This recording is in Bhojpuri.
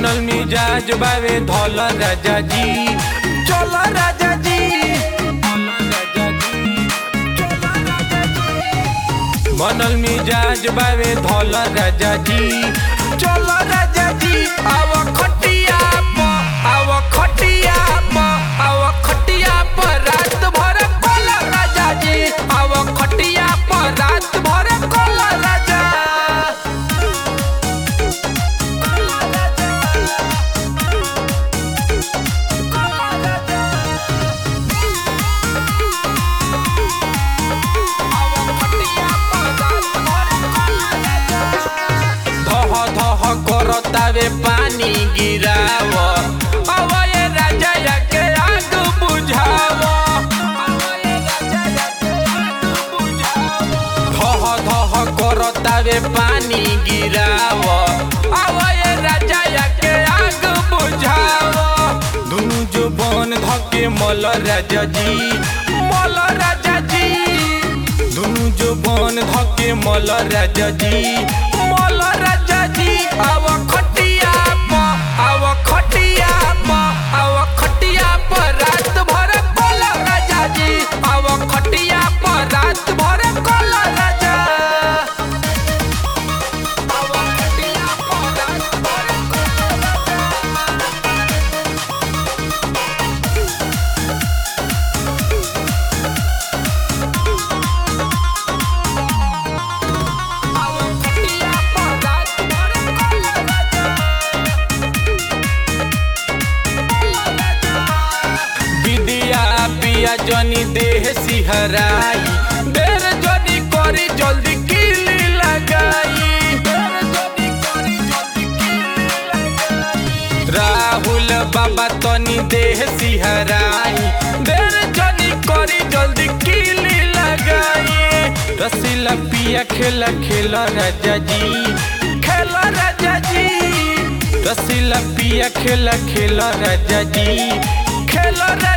बनल मिजाज बावे धौल राजा जी चल राजा जी बनल मिजाज बावे धौल राजा जी चल राजा जी आव खटिया प आव खटिया प आव खटिया प रात भर कोल राजा जी आव खटिया प रात भर कोल राजा धह धह करतावे पानी गिराव अब ये राजा के आग बुझाव धह धह करतावे पानी गिराव अब ये राजा के आग बुझाव दुनु जो बन धके मल राजा जी मल राजा जी दुनु जो बन धके मल राजा जी मल राजा जी आव खटिया प आव खटिया प आव खटिया प रात भर कोल राजा जी आव खटिया प रात भर कोल राजा आव खटिया प रात भर कोल आव खटिया प रात भर कोल राजा विदिया पिया जनी देह सिहराई देर जनी करी जल्दी किली लगाई देर जनी करी जल्दी किली लगाई राहुल बाबा तनी देह सिहराई देर जनी करी जल्दी किली लगाई रसीला पिया खेला खेला राजा जी खेला राजा जी रसीला पिया खेला खेला राजा जी खेला